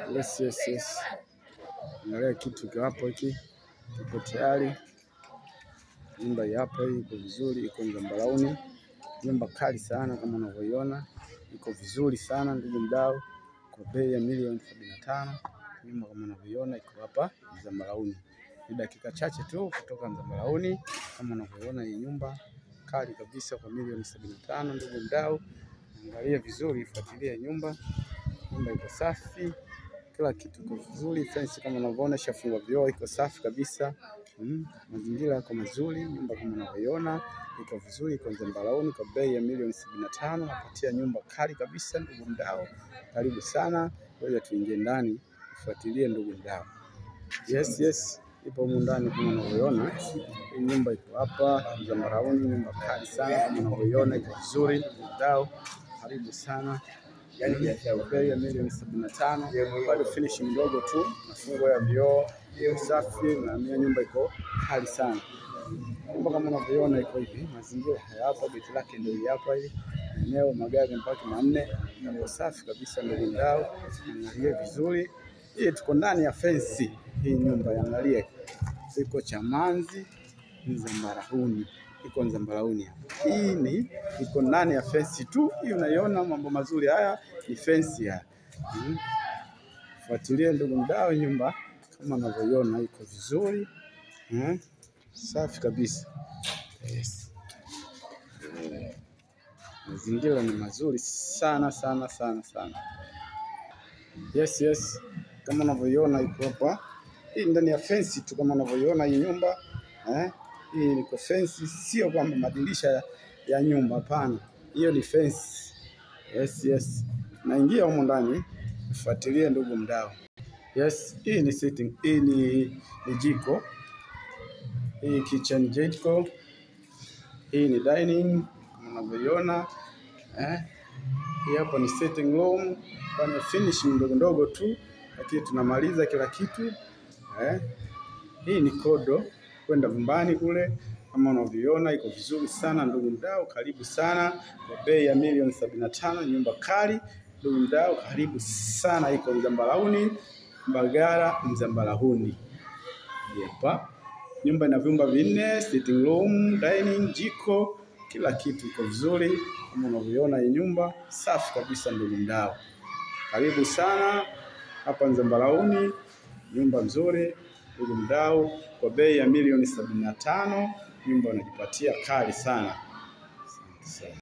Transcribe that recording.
Yes, yes, yes. Angalia kitu kiko hapo, hiki kiko tayari. Nyumba hii hapa, hii iko vizuri, iko Nzambalauni. Nyumba kali sana kama unavyoiona, iko vizuri sana ndugu mdau, kwa bei ya milioni sabini na tano. Nyumba kama unavyoiona iko hapa Nzambalauni, ni dakika chache tu kutoka Nzambalauni. Kama unavyoiona hii nyumba kali kabisa kwa milioni sabini na tano. Ndugu mdau, angalia vizuri, ifuatilie nyumba. Nyumba iko safi, kila kitu iko vizuri. Fence kama unavyoona ishafungwa vioo, iko safi kabisa. Mm, mazingira yako mazuri. Nyumba kama unavyoiona iko vizuri, iko Nzambalauni kwa bei ya milioni sabini na tano. Napatia nyumba kali kabisa, ndugu mdau, karibu sana. Ngoja tuingie ndani, ufuatilie ndugu mdau. Yes, yes, ipo humu ndani kama unavyoiona. Hii nyumba iko hapa Nzambalauni, nyumba kali sana kama unavyoiona, iko vizuri ndugu mdau, karibu sana. Kwa bei ya milioni sabini na tano, bado finishing ndogo tu, mafungo ya vioo, iko safi na mia nyumba iko kali sana. Nyumba kama unavyoiona iko hivi, mazingira haya hapa, geti lake ndio hili hapa hili eneo, magari mpaka manne, iko safi kabisa ndugu mdau, angalie vizuri. Hii tuko ndani ya fensi hii nyumba, angalie iko Chamanzi Nzambalauni, iko Nzambalauni hapa. Hii ni iko ndani ya fensi tu, hii unaiona, mambo mazuri haya ni fensi haya. Mm. Fuatilie ndugu mdau, nyumba kama unavyoiona iko vizuri mm. Safi kabisa yes. Eh, Mazingira ni mazuri sana sana sana sana. Yes, yes, kama unavyoiona iko hapa, hii ndani ya fensi tu, kama unavyoiona hii nyumba eh? Hii iko fensi, sio kwamba madirisha ya, ya nyumba, hapana, hiyo ni fensi. Yes, yes, naingia humo ndani, fuatilie ndugu mdau. Yes, hii ni sitting, hii ni, ni jiko, hii kitchen jiko, hii ni dining kama unavyoiona eh? Hii hapo ni sitting room, fanya finishing ndogo ndogo tu, lakini tunamaliza kila kitu eh? Hii ni kodo kwenda vyumbani kule, kama unavyoiona iko vizuri sana ndugu mdau, karibu sana kwa bei ya milioni sabini na tano. Nyumba kali ndugu mdau, karibu sana, iko Nzambalauni, Mbagala Nzambalauni. Hapa nyumba ina vyumba vinne, sitting room, dining, jiko, kila kitu iko vizuri kama unavyoiona. Hii nyumba safi kabisa ndugu mdau, karibu sana hapa Nzambalauni, nyumba nzuri ndugu mdau, kwa bei ya milioni sabini na tano. Nyumba unajipatia kali sana. Asante sana.